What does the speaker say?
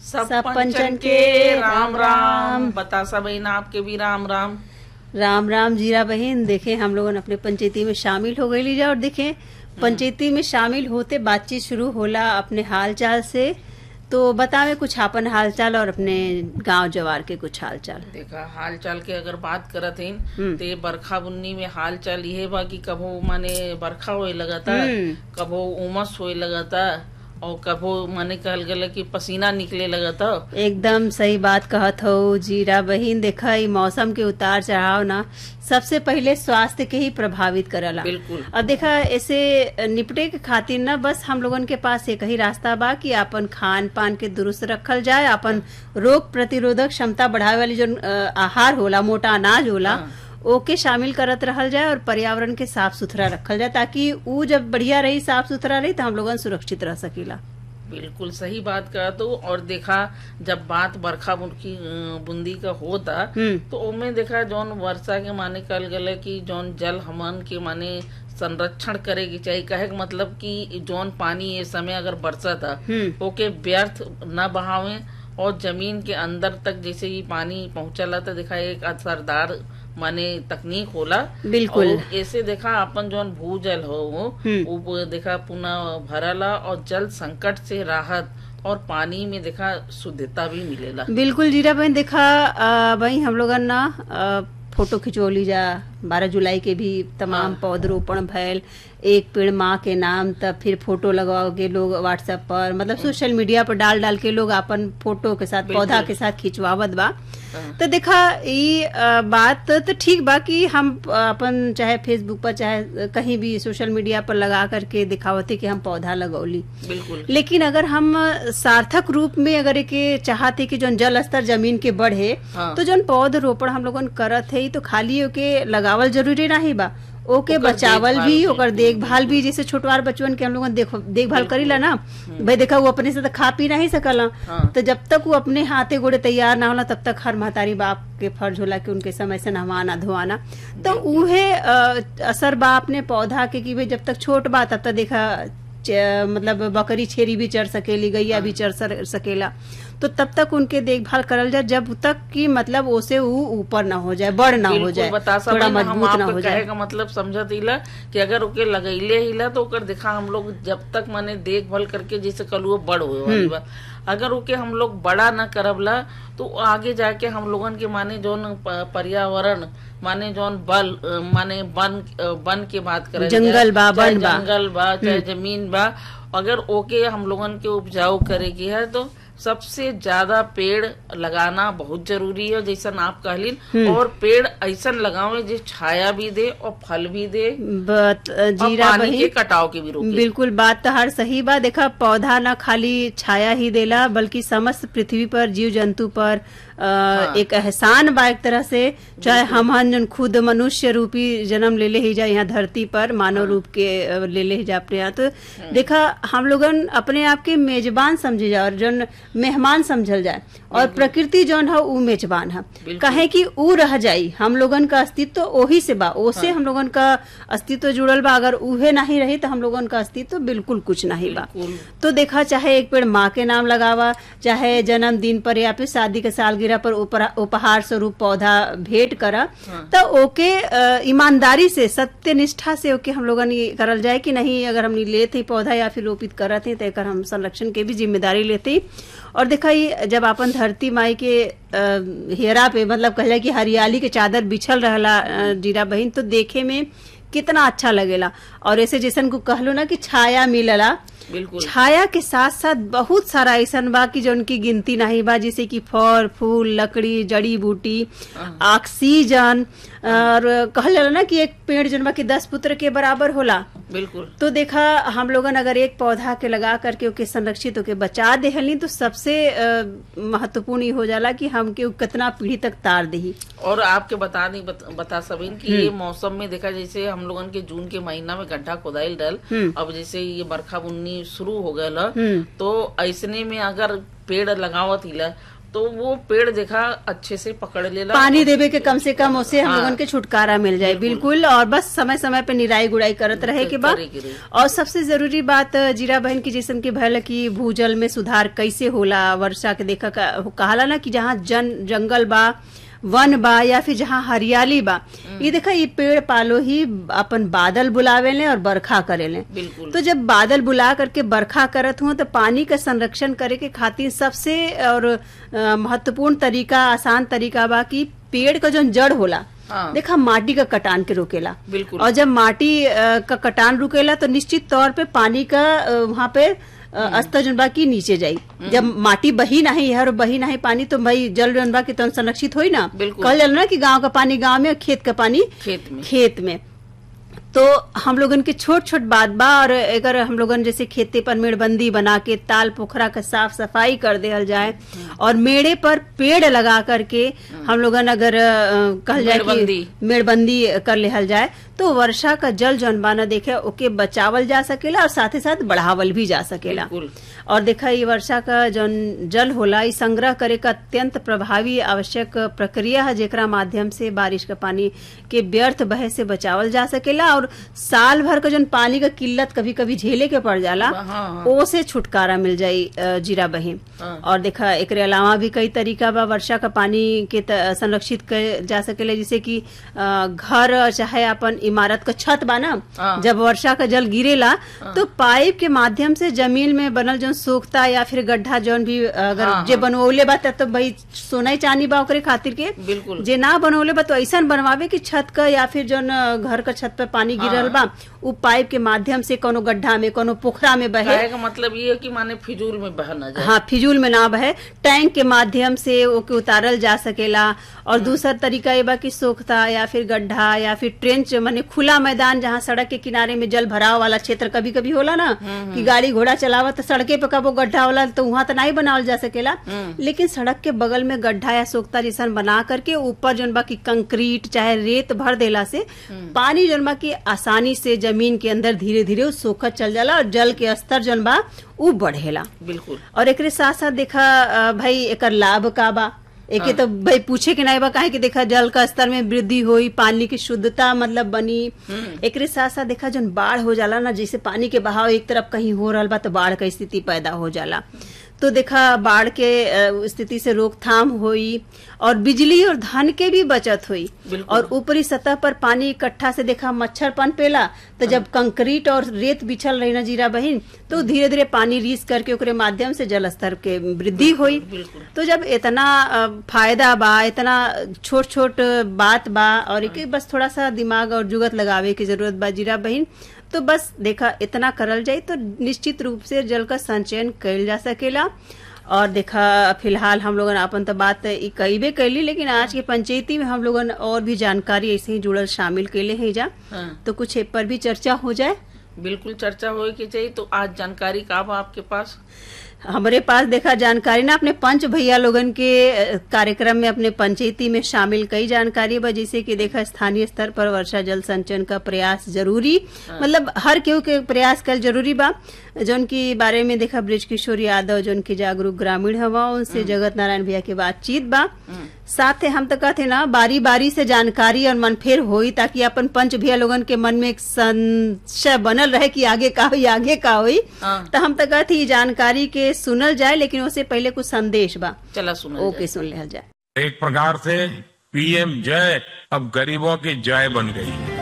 सब सब पंचन के राम राम बतासा बहन आपके भी राम राम राम राम जीरा बहन देखे हम लोगन अपने पंचायती में शामिल हो गई लीजा और देखे पंचायती में शामिल होते बातचीत शुरू होला अपने हाल चाल से तो बतावे कुछ आपन हाल चाल और अपने गांव जवार के कुछ हाल चाल देखा हाल चाल के अगर बात करत हन हम्म। ते बरखा बुन्नी में हाल चाल ये बा कि कभो माने बरखा होए लगता हम्म। कभो उमस होए लगता और कभो माने कहल गला कि पसीना निकले लगता एकदम सही बात कहत हो जीरा बहन देखा ई मौसम के उतार चढ़ाव ना सबसे पहले स्वास्थ्य के ही प्रभावित करला बिल्कुल अब देखा ऐसे निपटे के खातिर ना बस हम लोगन के पास एक ही रास्ता बा कि अपन खान पान के दुरुस्त रखल जाए अपन रोग प्रतिरोधक क्षमता बढ़ावे वाली जो अ, आहार होला मोटा अनाज होला हाँ। ओके शामिल करत रहल जाए और पर्यावरण के साफ सुथरा रखल जाए ताकि ऊ जब बढ़िया रही साफ सुथरा रही तो हम लोगन सुरक्षित रह सकीला बिल्कुल सही बात कहा तो और देखा जब बात बरखा बुनकी अ, बूंदी का होता हम्म तो ओमे देखा जौन वर्षा के माने कल गले कि जौन जल हमन के माने संरक्षण करे के चाहिए कहे के मतलब कि जौन पानी ये समय अगर बरसता हम्म ओके व्यर्थ न बहावे और जमीन के अंदर तक जैसे ही पानी पहुंचला तो देखा एक असरदार माने तकनीक होला बिल्कुल। और ऐसे देखा अपन जौन भूजल हो हम्म। वो देखा पुनः भरला और जल संकट से राहत और पानी में देखा शुद्धता भी मिलेला बिल्कुल जीरा बहन देखा अ, वही हम लोगन ना अ, फोटो खिंचोली जा बारह जुलाई के भी तमाम हाँ। पौधरोपण भैल एक पेड़ माँ के नाम तब फिर फोटो लगवाओगे लोग व्हाट्सएप पर मतलब सोशल मीडिया पर डाल डाल के लोग अपन फोटो के साथ बिल्कुल। पौधा के साथ खिंचवावत बा हाँ। तो देखा ई अ, बात तो ठीक बा कि हम अ, अपन चाहे फेसबुक पर चाहे कहीं भी सोशल मीडिया पर लगा करके दिखावते कि हम पौधा लगौली बिल्कुल लेकिन अगर हम सार्थक रूप में अगर के चाहते कि जौन जल स्तर जमीन के बढ़े हाँ। तो जौन पौध रोपण हम लोगन करत है तो खाली ओके लगावल जरूरी नहीं बा ओके ओकर बचावल देखभाल भी भी। ओकर देखभाल भी जैसे छोटवार बचवन के हम लोगन देखो देखभाल करीला ना भाई देखा वो अपने से तो खा पी नहीं सकला हाँ। तो जब तक वो अपने हाथे गोड़े तैयार ना होला तब तक हर महतारी बाप के फर्ज होला कि उनके समय से नहवाना धोवाना तो उहे अ, असर बा अपने पौधा के कि भाई जब तक छोट बा तब तक देखा च- मतलब बकरी छेरी भी चढ़ सकेली गैया भी चढ़ सर- सकेला तो तब तक उनके देखभाल करल जाए जब तक कि मतलब ओसे ऊ ऊपर ना हो जाए बड़ ना हो बिल्कुल जाए बता थोड़ा सकते हम मजबूत ना आपके हो कहे जाए का मतलब समझत हिला कि अगर ओके लगैले हिला तो ओकर देखा हम लोग जब तक माने देखभाल करके जैसे कल वो बड़ हुए वाली बात अगर ओके हम लोग बड़ा न करबला तो आगे जाके हम लोगन के माने जौन प- पर्यावरण माने जौन बल अ, माने वन अ, वन के बात करे जंगल बा, चाहे वन बा। जंगल बा चाहे जमीन बा अगर ओके हम लोगन के उपजाऊ करे के है तो सबसे ज्यादा पेड़ लगाना बहुत जरूरी है जैसा आप कहलिन और पेड़ ऐसा लगावे जो छाया भी दे और फल भी दे बत- और जीरा पानी बही के कटाव के भी रोके बिल्कुल बात तो हर सही बा देखा पौधा ना खाली छाया ही देला बल्कि समस्त पृथ्वी पर जीव जंतु पर अ, एक एहसान बा एक तरह से चाहे हम हन जन खुद मनुष्य रूपी जन्म ले ले ही जा यहाँ धरती पर मानव रूप के अ, ले ले ही जा अपने यहाँ तो देखा हम लोगन अपने आप के मेजबान समझे जा और जन मेहमान समझल जाए और प्रकृति जौन है ऊ मेजबान है बिल्कुल। कहे कि ऊ रह जाई हम लोगन का अस्तित्व ओही से बा ओसे हम लोगन का अस्तित्व जुड़ल बा अगर उहे नहीं रही तो हम लोगन का अस्तित्व बिल्कुल कुछ नहीं बा बिल्कुल तो देखा चाहे एक पेड़ माँ के नाम लगावा चाहे जन्मदिन पर या फिर शादी के सालगिरह पर उपरा- उपहार स्वरूप पौधा भेंट करा तो ओके अ, ईमानदारी से सत्य निष्ठा से ओके हम लोगन ये करल जाए कि नहीं अगर हमनी लेते ही पौधा या फिर रोपित करत ही तो एकर हम संरक्षण के भी जिम्मेदारी लेते ही और देखा ये जब अपन धरती माई के अ, हेरा पे मतलब कह जाए कि हरियाली के चादर बिछल रहला अ, जीरा बहिन तो देखे में कितना अच्छा लगेला और ऐसे जैसन को कहलो ना कि छाया मिलला बिल्कुल छाया के साथ साथ बहुत सारा ऐसन बा कि जो उनकी गिनती नहीं बा जैसे कि फल फूल लकड़ी जड़ी बूटी ऑक्सीजन और कहल जाला ना कि एक पेड़ जन बा कि दस पुत्र के बराबर होला बिल्कुल तो देखा हम लोगन अगर एक पौधा के लगा करके ओके संरक्षित होके बचा देहली तो सबसे अ, महत्वपूर्ण ये हो जाला कि हमके उ कितना पीढ़ी तक तार दही और आपके बता दी बत, बता सबिन कि ये मौसम में देखा जैसे हम लोगन के जून के महीना में गड्ढा खोदाइल डल हम्म। अब जैसे ये बरखा बुन्नी शुरू हो गयल ह, हम्म। तो ऐसने में अगर पेड़ लगावत हिला तो वो पेड़ देखा अच्छे से पकड़ लेला पानी देवे के कम से कम उससे हम हाँ। लोगन के छुटकारा मिल जाए बिल्कुल और बस समय समय पे निराई गुड़ाई करत रहे के बाद करे के रही। और सबसे जरूरी बात अ, जीरा बहन की जैसन की भयल की भूजल में सुधार कैसे होला वर्षा के देखा का, कहाला ना कि जहाँ जन जंगल बा वन बा या फिर जहाँ हरियाली बा ये देखा ये पेड़ पालो ही अपन बादल बुलावे ले और बरखा करे ले बिल्कुल तो जब बादल बुला करके बरखा करत हुआ तो पानी का संरक्षण करे के खातिर सबसे और अ, महत्वपूर्ण तरीका आसान तरीका बा कि पेड़ का जो जड़ होला हाँ। देखा माटी का कटान के रोकेला बिल्कुल और जब माटी अ, का कटान रुकेला तो निश्चित तौर पे पानी का अ, वहाँ पे अ, स्तर जौन बा की नीचे जाई जब माटी बही नहीं है और बही नहीं पानी तो भाई जल जौन बा की तो संरक्षित होई ना बिल्कुल। कहल जाला ना कि गांव का पानी गांव में और खेत का पानी खेत में खेत में तो हम लोगन के छोट छोट बात बा और अगर हम लोगन जैसे खेती पर मेड़बंदी बना के ताल पोखरा का साफ सफाई कर देहल जाए और मेड़े पर पेड़ लगा करके हम लोगन अगर अ, कहल जाए कि मेड़बंदी। मेड़बंदी कर लेहल जाए तो वर्षा का जल जौन बा ना देखे ओके बचावल जा सकेला और साथ ही साथ बढ़ावल भी जा सकेला बिल्कुल और देखा ये वर्षा का जौन जल होला ई संग्रह करे का अत्यंत प्रभावी आवश्यक प्रक्रिया है जेकरा माध्यम से बारिश का पानी के व्यर्थ बहे से बचावल जा सकेला और साल भर का जौन पानी का किल्लत कभी कभी झेले के पड़ जाला हाँ, हाँ। ओ से छुटकारा मिल जाई अ, जीरा बही हाँ। और देखा एकरे अलावा भी कई तरीका बा वर्षा का पानी के त- संरक्षित कर जा सकेला जैसे कि अ, घर चाहे अपन इमारत का छत बा ना हाँ। जब वर्षा का जल गिरेला तो पाइप के माध्यम से जमीन में बनल जौन सोखता या फिर गड्ढा जौन भी अगर हाँ, जे बनवले बा तब तो भाई सोना ही चांदी बा ओकरे खातिर के बिल्कुल जे ना बनवले बा तो ऐसा बनवावे कि छत का या फिर जौन अ, घर का छत पे पानी गिरल बा उ पाइप के माध्यम से कोनो गड्ढा में कोनो पोखरा में बहे कहे का मतलब ये है कि माने फिजूल में बह न जाए हाँ फिजूल में ना बहे टैंक के माध्यम से ओके उतारल जा सकेला और दूसरा तरीका ये बा कि सोखता या फिर गड्ढा या फिर ट्रेंच माने खुला मैदान जहाँ सड़क के किनारे में जल भराव वाला क्षेत्र कभी कभी होला ना कि गाड़ी घोड़ा चलावा तो सड़के पे कबो गड्ढा होला तो वहां तो नहीं बनावल जा सकेला लेकिन सड़क के बगल में गड्ढा या सोखता जैसन बना करके ऊपर जौन बा की कंक्रीट चाहे रेत भर देला से पानी जौन बा की आसानी से जमीन के अंदर धीरे धीरे उ सोखत चल जाला और जल के स्तर जौन बा उ बढ़ेला बिल्कुल और एकरे साथ साथ देखा अ, भाई एकर लाभ का बा एके तो भाई पूछे के नहीं बा काहे कि देखा जल का स्तर में वृद्धि हुई पानी की शुद्धता मतलब बनी एकरे साथ साथ देखा जन बाढ़ हो जाला ना जैसे पानी के बहाव एक तरफ कहीं हो रहल बा तो बाढ़ का स्थिति पैदा हो जाला तो देखा बाढ़ के अ, स्थिति से रोकथाम हुई और बिजली और धन के भी बचत हुई बिल्कुल। और ऊपरी सतह पर पानी इकट्ठा से देखा मच्छर पनपेला तो जब कंक्रीट और रेत बिछल रही ना जीरा बहिन तो धीरे धीरे पानी रीस करके ओकरे माध्यम से जल स्तर के वृद्धि हुई बिल्कुल तो जब इतना अ, फायदा बा इतना छोट छोट बात बा और एक बस थोड़ा सा दिमाग और जुगत लगावे की जरूरत बा जीरा बहिन तो बस देखा इतना करल जाए तो निश्चित रूप से जल का संचयन कइल जा सकेला और देखा फिलहाल हम लोगन अपन तो बात ई कईबे कैली लेकिन आज के पंचायती में हम लोगन और भी जानकारी ऐसे ही जुड़ल शामिल कैले हैं जा हाँ तो कुछ ए पर भी चर्चा हो जाए बिल्कुल चर्चा होए के चाहिए तो आज जानकारी का बा आपके पास हमारे पास देखा जानकारी ना अपने पंच भैया लोगन के अ, कार्यक्रम में अपने पंचायती में शामिल कई जानकारी बा जैसे कि देखा स्थानीय स्तर पर वर्षा जल संचयन का प्रयास जरूरी मतलब हर केहू के प्रयास कल जरूरी बा जौन की बारे में देखा ब्रिज किशोर यादव जौन की जागरूक ग्रामीण हवा उनसे जगत नारायण भैया के बातचीत बा साथ ही हम तो कहते ना बारी बारी से जानकारी और मनफेर होई ताकि अपन पंच भैया लोगन के मन में एक संशय बनल रहे कि आगे का हुई आगे का हुई हाँ तो हम तो कहते ही जानकारी के सुनल जाए लेकिन उससे पहले कुछ संदेश बा चला सुना ओके सुन लिया जाए एक प्रकार से पीएम जय अब गरीबों की जय बन गई है